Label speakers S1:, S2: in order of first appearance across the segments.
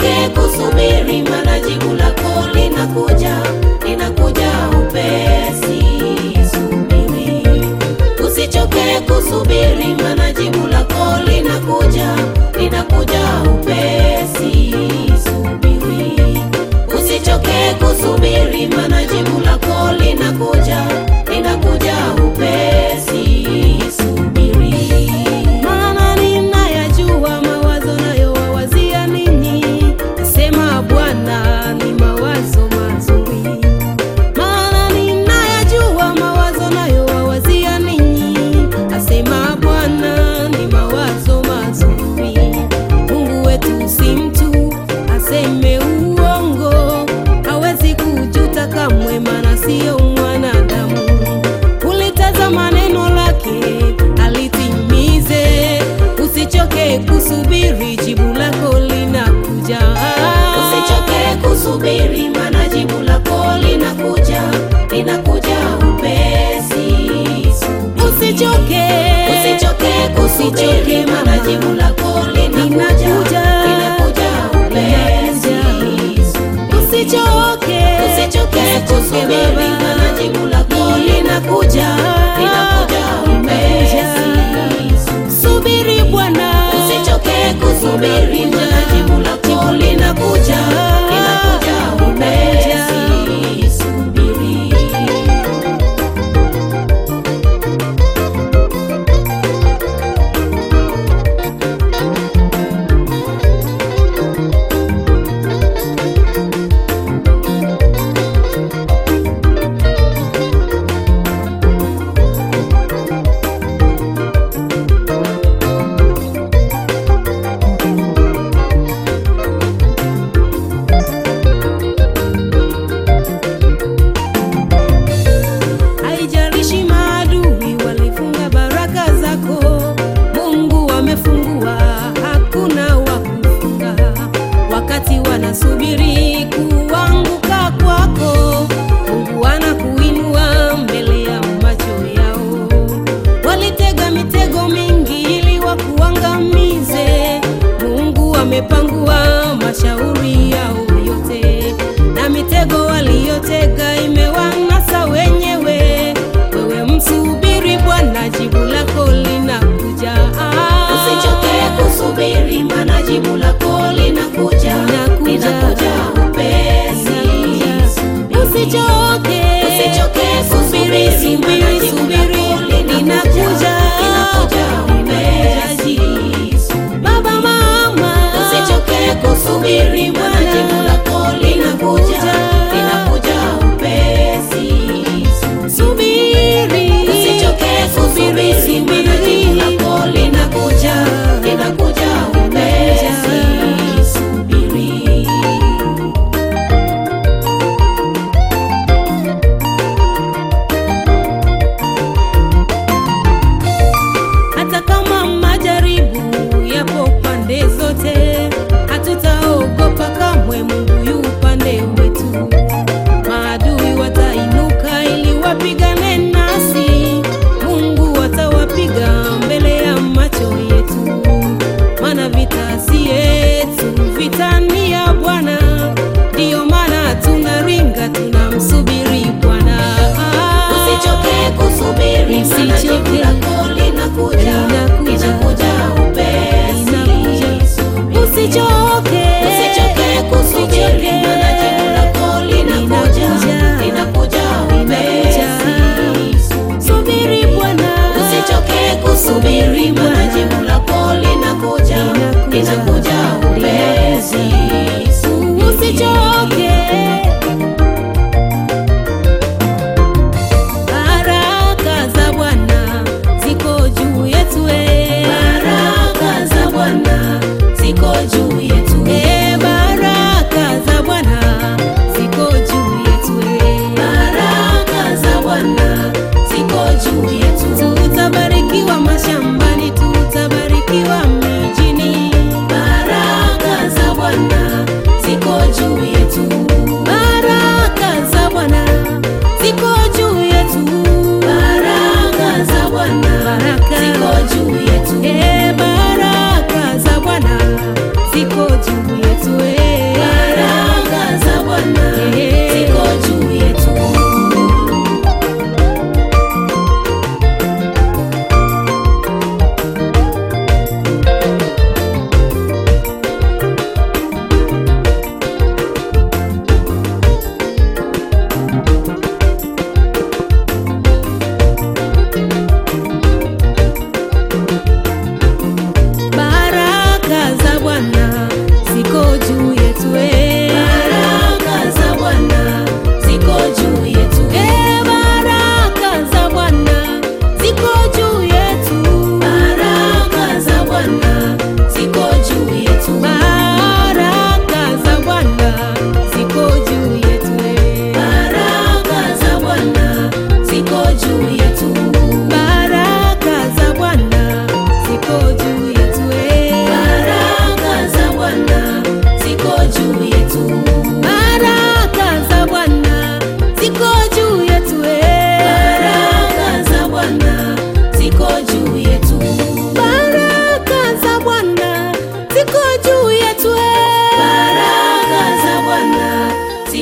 S1: Usichoke kusubiri, maana jibu lako linakuja, linakuja upesi. Subiri, usichoke kusubiri, maana jibu lako linakuja, linakuja upesi. Subiri, usichoke kusubiri, maana jibu lako linakuja, linakuja upesi. Subiri.
S2: Maana ninayajua mawazo nayowawazia ninyi, asema Bwana, ni mawazo mazuri. Maana ninayajua mawazo nayowawazia ninyi, asema Bwana, ni mawazo mazuri. Mungu wetu si mtu aseme uongo, hawezi kujuta kamwe, maana siyo mwanadamu. Ulitazama neno lake alitimize, usichoke kusubiri, jibu lako linakuja.
S1: Usichoke kusubiri, maana jibu lako linakuja, linakuja upesi. Subiri.
S2: Usichoke,
S1: Usichoke kusubiri,
S2: Usichoke,
S1: maana
S2: mama.
S1: jibu lako linakuja,
S2: Linakuja.
S1: linakuja upesi. Subiri.
S2: usichoke,
S1: Usichoke kusubiri,
S2: baba.
S1: maana jibu lako linakuja, linakuja upesi.
S2: subiri Bwana,
S1: Usichoke kusubiri, maana jibu lako linakuja, linakuja upesi. Subiri.
S2: haijalishi maadui walifunga baraka zako, Mungu amefungua, hakuna wa kufunga. Wakati wanasubiri kuanguka kwako, Mungu anakuinua mbele ya macho yao. Walitega mitego mingi ili wakuangamize, Mungu amepangua mashauri yao yote, na mitego waliyotega imewanasa wenyewe. Wewe msubiri Bwana, jibu lako linakuja.
S1: Usichoke kusubiri, maana jibu lako linakuja,
S2: Linakuja.
S1: linakuja upesi.
S2: Usichoke,
S1: Usichoke kusubiri,
S2: subiri,
S1: maana jibu
S2: subiri,
S1: lako linakuja, linakuja upesi.
S2: Baba, mama,
S1: Usichoke kusubiri, maana jibu lako linakuja, linakuja upesi.
S2: subiri,
S1: Usichoke kusubiri, maana jibu lako linakuja, linakuja upesi.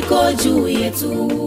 S1: liko juu yetu